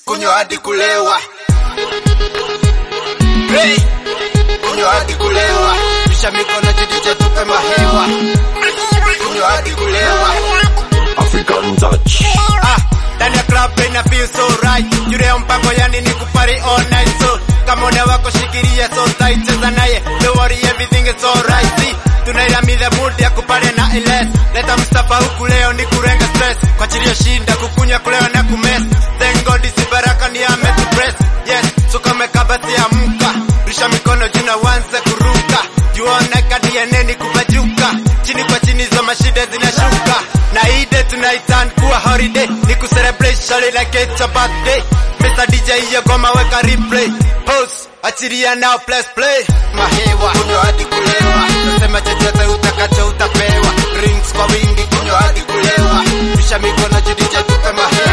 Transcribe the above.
kunywa hadi kulewa. Hey, kunywa hadi kulewa, pisha mikono jidije tupe mahewa, kunywa hadi kulewa. African touch. Ah, ndani ya club ina feel so right. Jure ya mpango yani ni kupari all night so kama una wako shikilia so tight cheza naye don't worry everything is alright see tunairamidha mood ya kupare na iles leta Mustafa huku leo ni kurenga stress kwa chilio shinda kukunywa kulewa na kumes thank God isi baraka ni ametupress yes so kama kabati ya mka rusha mikono juu na wanze kuruka juona kadiene ni kubajuka chini kwa chini zo mashida zinashuka na ide tunaitan kuwa holiday ni kucelebrate shali like it's a birthday Mr. DJ hiyo goma weka replay pose achiria now plus play mahewa kunywa hadi kulewa nasema chochote utakacho utapewa drinks kwa wingi kunywa hadi kulewa pisha mikono juu DJ tupe mahewa